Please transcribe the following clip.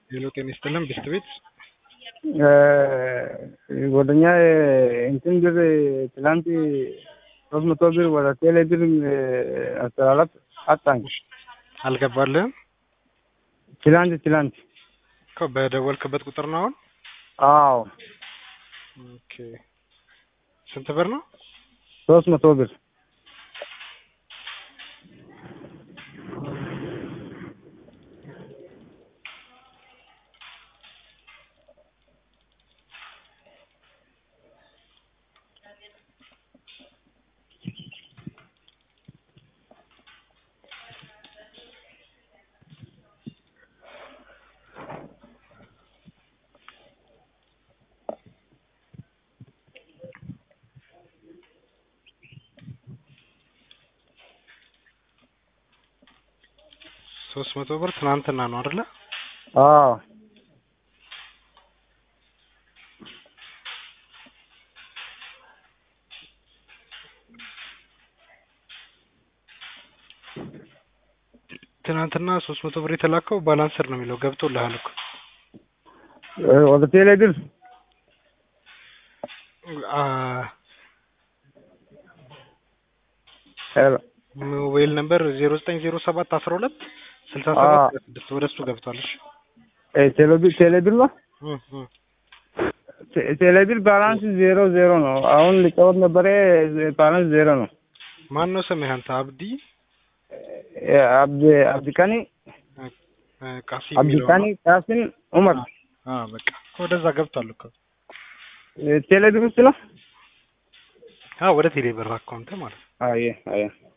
ሄሎ ጤና ይስጥልን ብስት ቤት ጓደኛ እንትን ብር ትላንት ሶስት መቶ ብር ወደ ቴሌ ብር አስተላለፍ አጣኝ። አልገባልህም ትላንት ትላንት እኮ በደወልክበት ቁጥር ነው አሁን? አዎ ኦኬ ስንት ብር ነው? ሶስት መቶ ብር ሶስት መቶ ብር ትናንትና ነው አይደለ? አዎ ትናንትና ሶስት መቶ ብር የተላከው ባላንሰር ነው የሚለው ገብቶልሃል እኮ ወደ ቴሌ ብር አ ሄሎ ሞባይል ነምበር ዜሮ ዘጠኝ ዜሮ ሰባት አስራ ሁለት ስልሳ ሰባት ስድስት ወደ እሱ ገብቷል። እሺ ቴሌ ብር ቴሌ ብር ነው እም እም ቴሌ ብር ባላንስ ዜሮ ዜሮ ነው። አሁን ሊጫወት ነበረ ባላንስ ዜሮ ነው። ማን ነው ስምህ አንተ? አብዲ አብዲ አብዲካኒ እ ቃሲም የሚለው አብዲካኒ ነው? ቃሲም ዑመር አ በቃ ወደዛ ገብቷል እኮ ቴሌ ብር ውስጥ ነው። አ ወደ ቴሌ ብር አካውንት ማለት ነው። አየ አየ